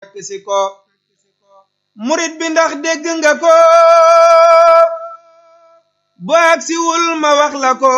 fekk si ko murit bi ndax dégg nga ko bu agsiwul ma wax la ko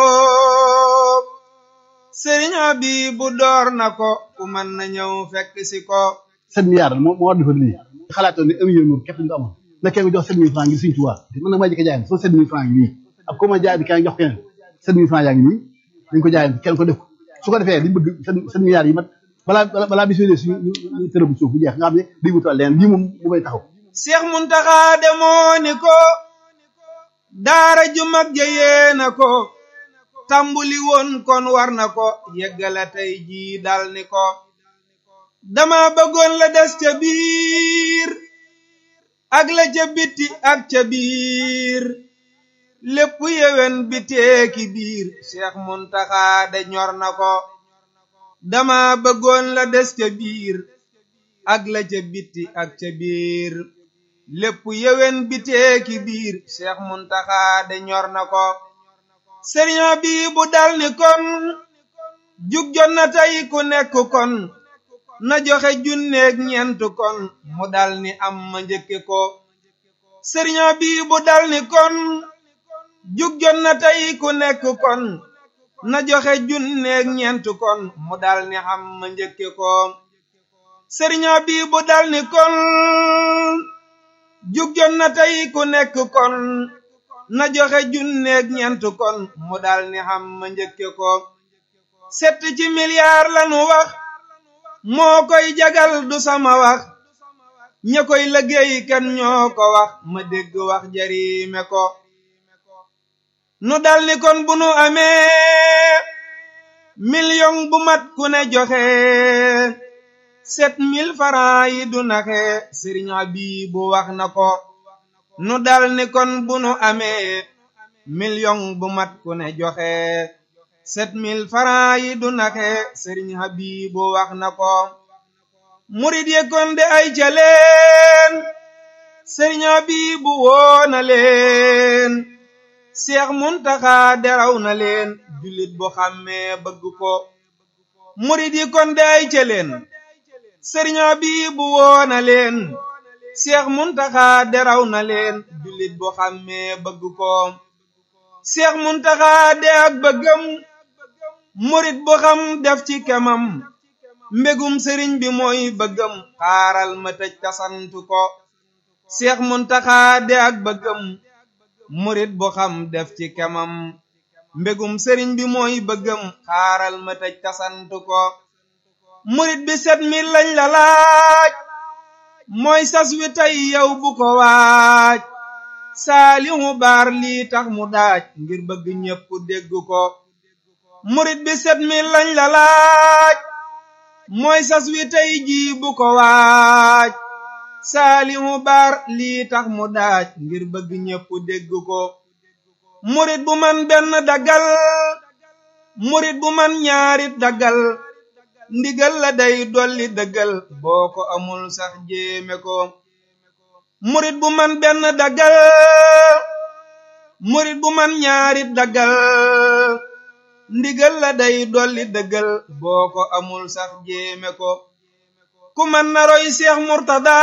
sëriñ Abibu door na ko ku mën na ñëw fekk si ko sept milliards moo moo war defar lii xalaatoon ne un million moom képp nga amoon nekkee nga jox sept mille francs ngir Sëriñ Tuubaa man nag maa jëkk jaay soo sept mille francs ngi nii ak ko ma jaay di kenn jox keneen sept mille francs yaa ngi nii dañ ko jaay kenn ko def ko su ko defee liñ bëgg sept milliards yi mat balaa balaa bis yooyu suñu ñu tërë bu suuf bu jeex nga xam ne day wutal leen lii moom mu may taxaw Seex Muntaxa demoo ni ko daara ju mag ja yéena ko tàmbuli woon kon war na ko yeggala tey jii dal ni ko dama bëggoon la des ca biir ak la ca bitti ak ca biir lépp yewen bi teeki biir Seex Muntaxa de ñor na ko dama bëggoon la des ca biir ak la ca bitti ak ca biir lépp yewen bi teeki biir Seex Muntaxa de ñor na ko sëriñ bi bu dal ni kon jug jot na tey ku nekk kon na joxe junneeg ñeent kon mu dal ni am ma njëkke ko sëriñ bi bu dal ni kon jug jot na tey ku nekk kon na joxe junneeg ñeent kon mu dal ni am ma njëkke ko sëriñ bi bu dal ni kon jug jot na tey ku nekk kon na joxe junneeg ñeent kon mu dal ni xam ma njëkke ko set ci milliard lanu wax moo koy jagal du sama wax ña koy liggéey kan ñoo ko wax ma dégg wax jariime ko nu dal ni kon bu nu amee million bu mat ku ne joxe sept mille francs yi du naxe sëriñ Abibu wax na ko nu dal ni kon bu nu amee million bu mat ku ne joxe sept mille francs yi du naxe sëriñ Habibu wax na ko murid ye kon de ay ca leen sëriñ Habibu woo na leen Seex Muntaxa deraw na leen jullit bu xàmmee bëgg ko murid yi kon de ay ca leen sëriñ Habibu woo na leen seex muntaxa deraw na leen jullit bu xàmmee bëgg ko seex muntaxa de ak bëggam murit bu xam def ci kemam mbégum sëriñ bi mooy bëggam xaaral ma tëj tasantu ko seex muntaxa de ak bëggam murit bu xam def ci kemam mbégum sëriñ bi mooy bëggam xaaral ma tëj tasantu ko murit bi set mi lañ la laaj mooy sas wi tey yow bu ko waaj saalihu baar lii tax mu daaj ngir bëgg ñépp dégg ko murit bi set mi lañ la laaj mooy sas wi tey jii bu ko waaj saalihu baar lii tax mu daaj ngir bëgg ñépp dégg ko murit bu man benn daggal murit bu man ñaarit daggal ndigal la day dolli dëggal boo ko amul sax jéeme ko murit bu man benn daggal murit bu man ñaarit daggal ndigal la day dolli dëggal boo ko amul sax jéeme ko ku man na roy seex murtada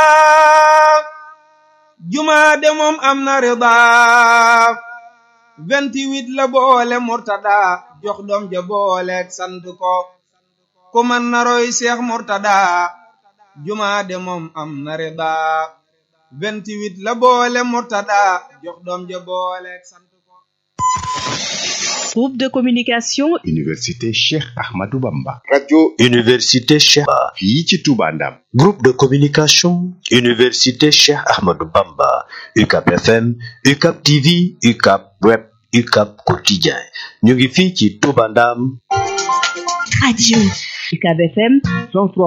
jumaa de moom am na rida vingt-huit la boole murtada jox doom ja booleeg sant ko ku man na roy seex murtada jumaa de moom am na rida vingt-huit la boole murtada jox doom ja booleeg sant ko Groupe de communication Université Cheikh Ahmadou Bamba radio Université Cheikh fii ci Touba Ndam Groupe de communication Université Cheikh Ahmadou Bamba UCAP FM UCAP TV UCAP Web UCAP Quotidien ñu ngi fii ci Touba Ndam radio UCAB FM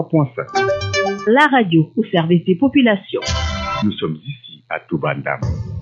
103.5 la radio au service des populations nous sommes ici à Touba Ndam